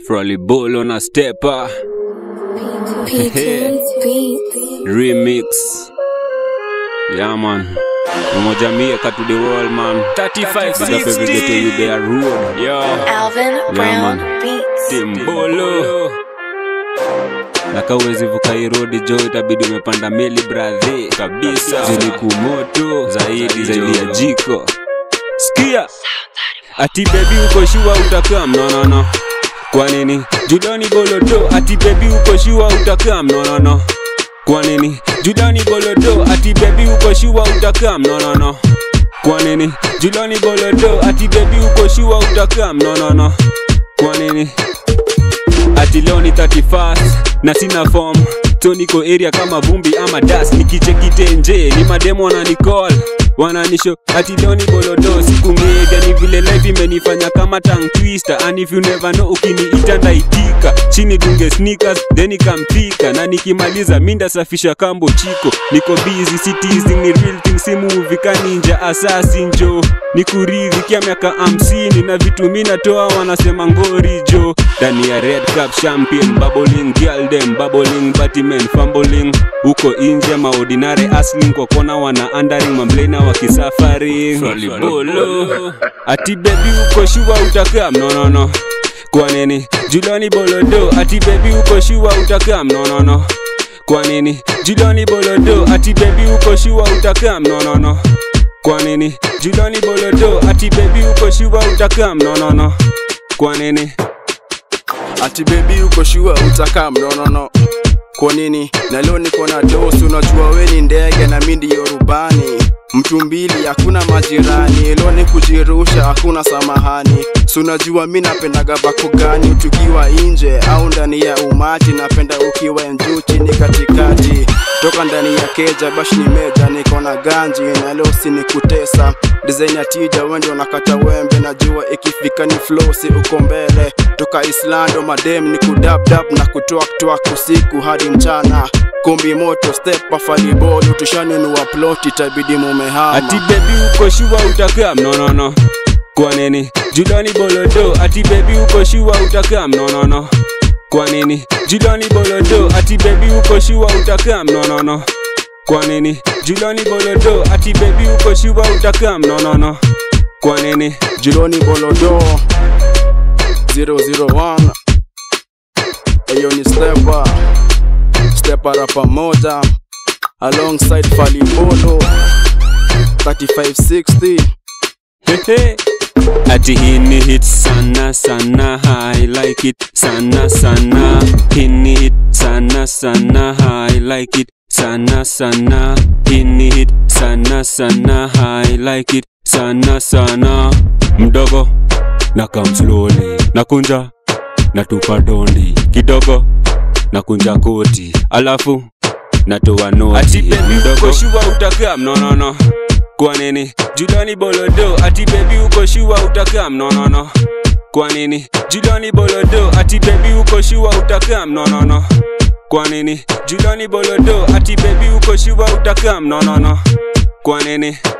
Froli Bolo na Stepper P2's beats. Remix Yeah man Umoja Mieka to the world man 35 Big up every ghetto you there road Yo Alvin Brown man. Beats. Timbolo na kawezi vuka hii road jo itabidi umepanda meli bradhi kabisa zilikumoto zaidi zaidi ya jiko sikia ati bebi uko shua utakaa mnonono kwa nini judani bolodo ati bebi uko shua utakaa mnonono kwa nini judani bolodo ati bebi uko shua utakaa mnonono kwa nini judani bolodo ati bebi uko shua utakaa mnonono kwa nini ati leo ni 31st na sina form so niko area kama vumbi ama das nikichekite nje ni mademo wananicall wananisho ati leo ni bolodo siku mega ni vile life imenifanya kama tongue twister and if you never know ukiniita ndaitika chini dunge sneakers then ikampika na nikimaliza minda safisha kambo chiko niko busy citizen ni real thing si movie kaninja assassin jo nikuridhikia miaka hamsini na vitu mi natoa wanasema ngori jo ndani ya red cup champion bubbling girl dem bubbling batimen fumbling huko inje maordinary asling kwa kona wana undering mamblena wakisafari Bolo. ati bebi uko shua utakaa mnonono kwa nini juloni bolodo ati bebi uko shua utakaa mnonono kwa nini juloni bolodo ati bebi uko shua utakaa mnonono kwa nini juloni bolodo ati bebi uko shua utakaa mnonono kwa nini ati bebi uko shua utakaa mnonono kwa nini na leo niko na dosi unajua we ni ndege na mi ndiyo rubani mtu mbili hakuna majirani leo ni kujirusha hakuna samahani si unajua mi napendaga bako gani tukiwa nje au ndani ya umati napenda ukiwa juu chini katikati toka ndani ya keja bashi ni meja niko na ganji na leo si ni kutesa design ya tija wende unakata wembe najua ikifika ni flow si uko mbele toka islando madem ni kudabdab na kutwaktwak usiku hadi mchana kumbi moto step afalibolu tushanunua plot itabidi mumehama ati bebi uko shua utakaa mnonono kwa nini juloni bolodo ati bebi uko shua utakaa mnonono kwa nini juloni bolodo ati bebi uko shua utakaa mnonono kwa nini juloni bolodo ati bebi uko shua utakaa mnonono kwa nini jironi bolodo 001 eyo ni stepa stepa rapa moja alongside falibolo 3560 Hehe. ati hii ni hit sana sana I like it sana sana hii ni hit sana sana I like it sana sana hii ni hit sana sana I like it sana sana mdogo na come slowly nakunja natupa dondi kidogo nakunja koti alafu natoa noti ati bebi uko shua utakaa mnonono kwa nini julani bolodo ati bebi uko shua utakaa mnonono kwa nini julani bolodo ati bebi uko shua utakaa mnonono kwa nini julani bolodo ati bebi uko shua utakaa mnonono kwa nini